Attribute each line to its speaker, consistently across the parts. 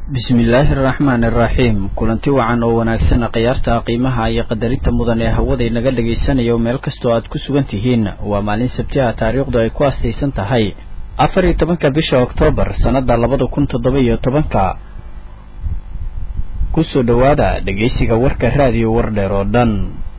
Speaker 1: bismillaahi araxmaani araxiim kulanti wacan oo wanaagsan khiyaarta qiimaha iyo qadarinta mudan ee hawada naga dhagaysanayo meel kastoo aad ku sugan tihiin waa maalin sabti ah taariikhdu ay ku astaysan tahay afar iyo tobanka bisha oktoobar sannada labada kun toddoba iyo tobanka kusoo dhowaada dhegaysiga warka raadiyo wardheer oo dhan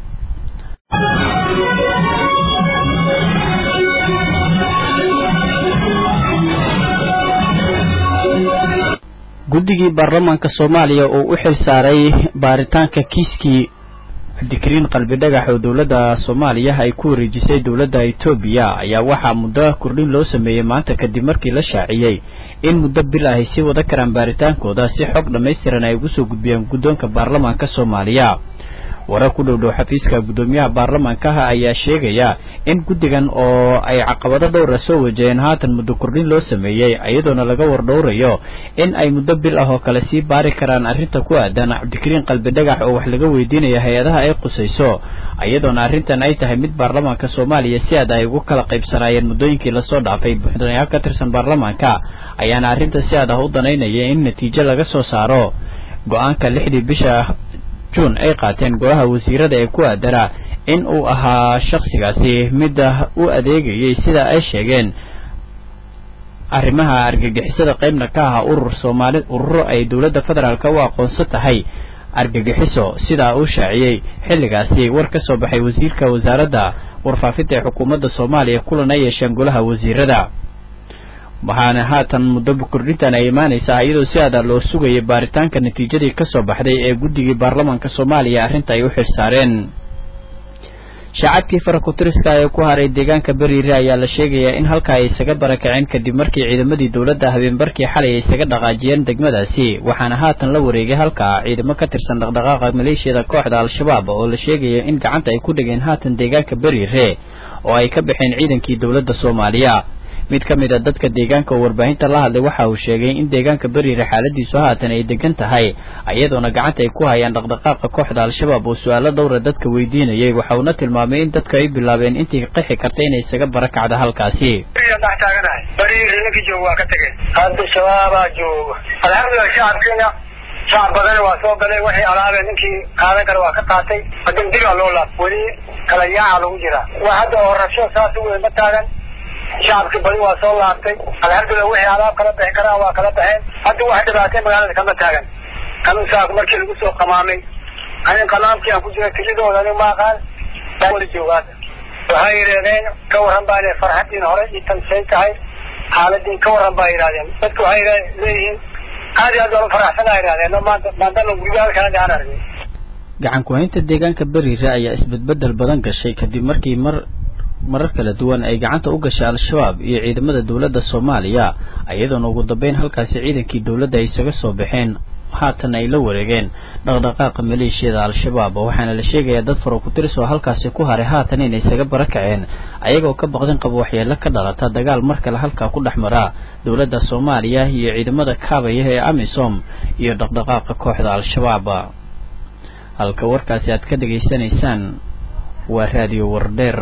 Speaker 1: guddigii baarlamaanka soomaaliya oo u xil saaray baaritaanka kiiskii cabdikariin qalbi dhagax oo dowladda soomaaliya ay ku wareejisay dowladda etoobiya ayaa waxaa muddo kordhin loo sameeyey maanta kadib markii la shaaciyey in muddo bil ahay sii wada karaan baaritaankooda si xog dhammaystiran ay ugu soo gudbiyaan guddoonka baarlamaanka soomaaliya warar ku dhow dhow xafiiska guddoomiyaha baarlamaankaha ayaa sheegaya in guddigan oo ay caqabado dhowra soo wajaheen haatan muddo kordhin loo sameeyey iyadoona laga wardhowrayo in ay muddo bil ah oo kale sii baari karaan arrinta ku aadan cabdikariin qalbi dhagax oo wax laga weydiinaya hay-adaha ay qusayso iyadoona arrintan ay tahay mid baarlamaanka soomaaliya si aad ay ugu kala qaybsanaayeen muddooyinkii lasoo dhaafay buxdanayaal ka tirsan baarlamaanka ayaana arrinta si aad ah u danaynaya in natiijo laga soo saaro go-aanka lixdii bisha juun ay qaateen golaha wasiirada ee ku aadana in uu ahaa shakhsigaasi midda u adeegayay sida ay sheegeen arrimaha argagixisada qaybna ka aha urur soomaali ururo ay dowladda federaalk u aqoonsan tahay argagixiso sidaa uu shaaciyey xilligaasi war ka soo baxay wasiirka wasaaradda warfaafinta ee xukuumadda soomaaliya kulan ay yeesheen golaha wasiirada waxaana haatan muddo kordhintan ay imaanaysaa iyadoo si aada loo sugayay baaritaanka natiijadii ka soo baxday ee guddigii baarlamaanka soomaaliya arrinta ay u xil saareen shacabkii farakutiriska ee ku haray deegaanka beriire ayaa la sheegayaa in halkaa ay isaga barakaceen kadib markii ciidamadii dowladda habeenbarkii xalay ay isaga dhaqaajiyeen degmadaasi waxaana haatan la wareegay halkaa ciidamo ka tirsan dhaqdhaqaaqa maleeshiyada kooxda al-shabaab oo la sheegaya in gacanta ay ku dhigeen haatan deegaanka beriire oo ay ka baxeen ciidankii dowladda soomaaliya mid ka mid a dadka deegaanka oo warbaahinta la hadlay waxa uu sheegay in deegaanka beriire xaaladiisu haatan ay degan tahay iyadoona gacanta ay ku hayaan dhaqdhaqaaqa kooxda al-shabaab oo su-aalo dhowra dadka weydiinayay waxa uuna tilmaamay in dadka ay bilaabeen intii qixi karta inay isaga barakacda halkaasi
Speaker 2: dhex taaganahay beriire ninkii jooga waa ka tegey hadda shabaabaa jooga alxamdulilah shacabkiina shacab badana waa soo galay waxay alaabeen ninkii qaadan kara waa ka qaatay hadan digaa loo laab weli kala yaaca lagu jiraa waa hadda oo rabsho saas u weyn ma taagan shacabkii badi waa soo laabtay alxamdulilah wixii alaab kala bixi karaan waa kala baxeen hadda wax dhibaatay magaalada kama taagan kanuunsaas markii lagu soo qamaamay anin qalaamkii aan ku jira kelidooda anig ma aqaan wali joogaada waxay yidhahdeen ka warran baa le farxadiin hore ii tansay tahay xaaladiin ka warran baa yidhahdeen dadku waxay leeyihiin aad iyo aad baan u faraxsanaa yidhahdeen maanta maantana gurigaal kala gacan argay
Speaker 1: gacan ku-haynta deegaanka beriire ayaa isbedbedel badan gashay kadib markii mar marar kala duwan ay gacanta u gashay al-shabaab iyo ciidamada dowladda soomaaliya iyadoona ugu dambeyn halkaasi ciidankii dowladda ay isaga soo baxeen haatan ay la wareegeen dhaqdhaqaaqa maleeshiyada al-shabaab waxaana la sheegayaa dad farakutiris oo halkaasi ku haray haatan inay isaga barakaceen ayagoo ka baqdin qaba waxyeelo ka dhalata dagaal mar kale halkaa ku dhex mara dowladda soomaaliya iyo ciidamada kaabaya ee amisom iyo dhaqdhaqaaqa kooxda al-shabaab halka warkaasi aad ka dhegaysanaysaan waa raadiyo wardheer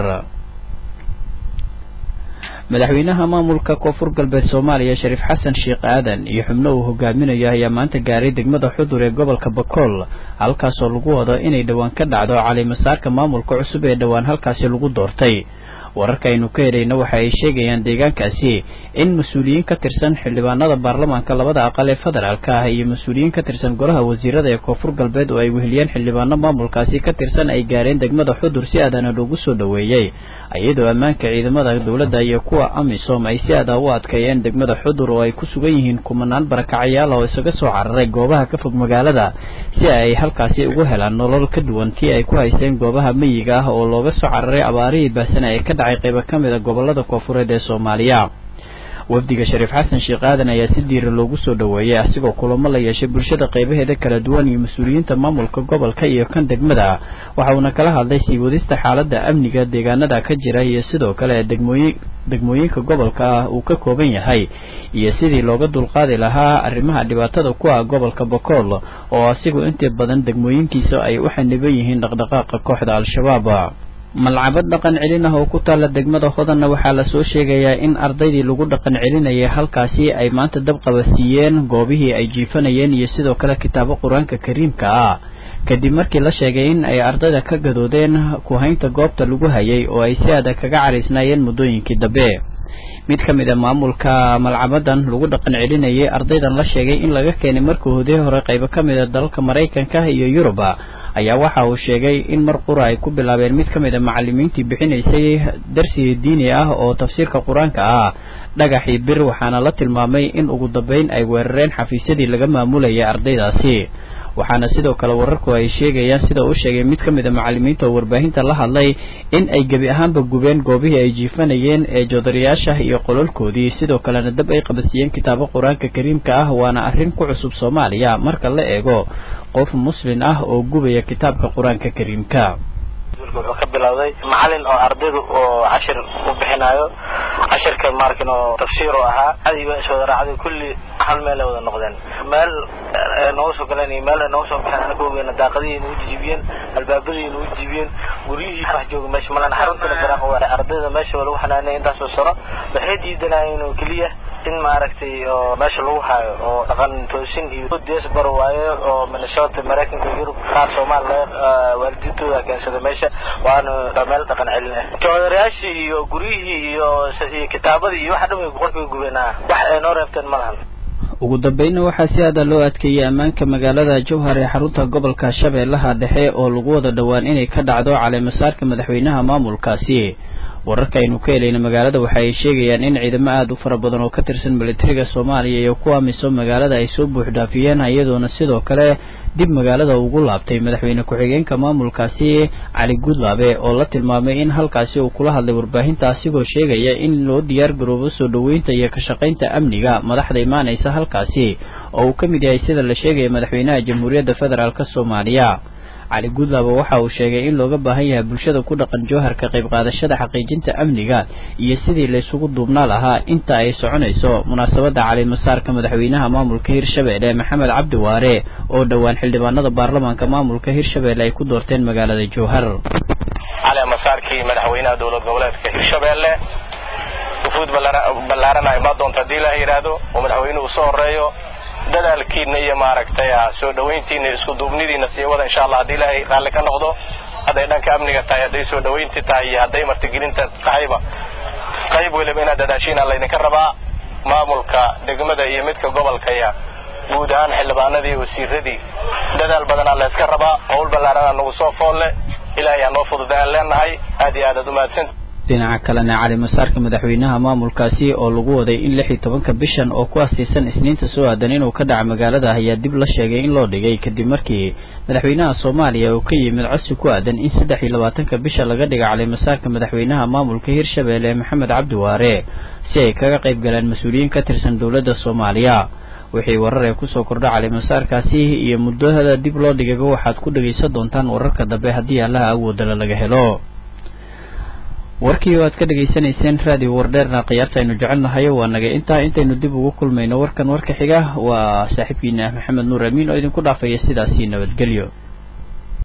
Speaker 1: madaxweynaha maamulka koonfur galbeed soomaaliya shariif xasan sheekh aadan iyo xubno uu hogaaminayo ayaa maanta gaaray degmada xudur ee gobolka bakool halkaasoo lagu wado inay dhowaan ka dhacdo calimasaarka maamulka cusub ee dhowaan halkaasi lagu doortay wararka aynu ka helayna waxa ay sheegayaan deegaankaasi in mas-uuliyiin ka tirsan xildhibaanada baarlamaanka labada aqal ee federaalka ah iyo mas-uuliyiin ka tirsan golaha wasiirada ee koonfur galbeed oo ay weheliyeen xildhibaano maamulkaasi ka tirsan ay gaareen degmada xudur si aadana loogu soo dhoweeyey iyadoo ammaanka ciidamada dowladda iyo kuwa amisom ay si aada u adkeeyeen degmada xudur oo ay ku sugan yihiin kumanaan barakacayaal oo isaga soo cararay goobaha ka fog magaalada si ay halkaasi ugu helaan nolol ka duwan tii ay ku haysteen goobaha meyiga ah oo looga soo cararay abaarihii baasana ee ka dhacay qaybo ka mid a gobolada koonfureed ee soomaaliya wafdiga shariif xasan sheekh aadan ayaa si diira loogu soo dhoweeyey asigoo kulamo la yeeshay bulshada qaybaheeda kala duwan iyo mas-uuliyiinta maamulka gobolka iyo kan degmada waxa uuna kala hadlay sii wadista xaaladda amniga deegaanada ka jira iyo sidoo kale degmooyin degmooyinka gobolka ah uu ka kooban yahay iyo sidii looga dulqaadi lahaa arrimaha dhibaatada ku ah gobolka bakool oo asigu inta badan degmooyinkiisa ay u xaniban yihiin dhaqdhaqaaqa kooxda al-shabaab malcabad dhaqan celin ah oo ku taalla degmada hodanna waxaa lasoo sheegayaa in ardaydii lagu dhaqan celinayay halkaasi ay maanta dabqaba siiyeen goobihii ay jiifanayeen iyo sidoo kale kitaabo qur-aanka kariimka ah kadib markii la sheegay in ay ardayda ka gadoodeen ku-haynta goobta lagu hayay oo ay si adag kaga caraysnaayeen muddooyinkii dambe mid ka mid a maamulka malcabadan lagu dhaqan celinayay ardaydan la sheegay in laga keenay markii hodii hore qaybo ka mid a dalalka maraykanka iyo yuruba ayaa waxa uu sheegay in mar qura ay ku bilaabeen mid ka mid a macalimiintii bixinaysay darsi diini ah oo tafsiirka qur-aanka ah dhagaxii bir waxaana la tilmaamay in ugu dambeyn ay weerareen xafiisyadii laga maamulayay ardaydaasi waxaana sidoo kale wararku ay sheegayaan sida uu sheegay mid ka mid a macalimiinta oo warbaahinta la hadlay in ay gebi ahaanba gubeen goobihii ay jiifanayeen ee joodarayaasha iyo qololkoodii sidoo kalena dab ay qabadsiiyeen kitaabo qur-aanka kariimka ah waana arrin ku cusub soomaaliya marka la eego qof muslin ah oo gubaya kitaabka qur-aanka kariimka
Speaker 3: wuxuu ka bilowday macalin oo ardaydu oo cashir u bixinayo cashirka maarkin oo tafsiir oo ahaa adi waa iswada raacday kulli hal meel ay wada noqdeen meel nooga soo galeen iyo meel ay nooga soo baxeen anaka ogeena daaqadihii nagu jijibiyeen albaabadii nagu jijibiyeen guryihii wax jooga meesha malan xaruntana garaaqo waa ardayda meesha waa lagu xanaanay intaasoo sano waxay diidanayeen oo keliya in maaragtay oo meesha lagu hayo oo dhaqan toosin iyo diaspora waaye oo minnesota maraykanka yurub qaar soomaali waalidiintooda keensada meesha waana meel dhaqan celin ah joodarayaashii iyo guryihii iyo iyo kitaabadii iyo waxa dhan way qorkay gubeen wax ay noo reebteen ma lahan
Speaker 1: ugu dambeynna waxaa si aada loo adkeeyey ammaanka magaalada jowhar ee xarunta gobolka shabeellaha dhexe oo lagu wada dhowaan inay ka dhacdo caleemasaarka madaxweynaha maamulkaasi wararka aynu ka helayna magaalada waxa ay sheegayaan in ciidamo aada u fara badan oo ka tirsan militariga soomaaliya iyo kuwa miso magaalada ay soo buuxdhaafiyeen iyadoona sidoo kale dib magaalada ugu laabtay madaxweyne ku-xigeenka maamulkaasi cali guudlaabe oo la tilmaamay in halkaasi uu kula hadlay warbaahinta asigoo sheegaya in loo diyaar garoobo soo dhoweynta iyo ka shaqaynta amniga madaxda imaanaysa halkaasi oo uu ka mid yahay sida la sheegaya madaxweynaha jamhuuriyadda federaalk soomaaliya cali guudlaaba waxa uu sheegay in looga baahan yahay bulshada ku dhaqan jowhar ka qayb qaadashada xaqiijinta amniga iyo sidii laysugu duubnaa lahaa inta ay soconayso munaasabadda calimasaarka madaxweynaha maamulka hirshabeelle maxamed cabdi waare oo dhowaan xildhibaanada baarlamaanka maamulka hirshabeelle ay ku doorteen magaalada jowhar
Speaker 3: calimasaarkii madaxweynaha dowlad goboleedka hirshabeelle wufuud ballaarana imaa doonta haddii ilaah yidhaahdo oo madaxweynuhu soo horeeyo dadaalkiina iyo maaragtay soo dhawayntiina isku duubnidiina sii wada insha allah haddii ilaahay raalli ka noqdo hadday dhanka amniga tahay hadday soo dhawaynti tahay iyo hadday martigelinta tahayba qayb weliba inaad dadaashiina laydinka rabaa maamulka degmada iyo midka gobolkaya guud ahaan xildhibaanadii wasiiradii dadaal badanaa layska rabaa howl ballaarana nagu soo foolle ilaahay ha noo fududaan leenahay aad iyo aadaad umahadsan
Speaker 1: dhinaca kalena calimasaarka madaxweynaha maamulkaasi oo lagu waday in lix iyo tobanka bishan oo ku astiisan isniinta soo aadan inuu ka dhaca magaalada ayaa dib la sheegay in loo dhigay kadib markii madaxweynaha soomaaliya uu ka yimid codsi ku aadan in saddex iyo labaatanka bisha laga dhiga calimasaarka madaxweynaha maamulka hirshabeelle maxamed cabdi waare si ay kaga qayb galaan mas-uuliyiin ka tirsan dowladda soomaaliya wixii warar ee kusoo kordha calimasaarkaasi iyo muddada dib loo dhigayba waxaad ku dhegaysan doontaan wararka dambe haddii allaha awoodala laga helo warkii oo aad ka dhegaysanayseen raadiyo wardheerna khiyaarta aynu jecelnahay waa naga intaa intaynu dib ugu kulmayno warkan warka xiga waa saaxiibkiina maxamed nuur amiin oo idinku dhaafaya sidaasii nabadgelyo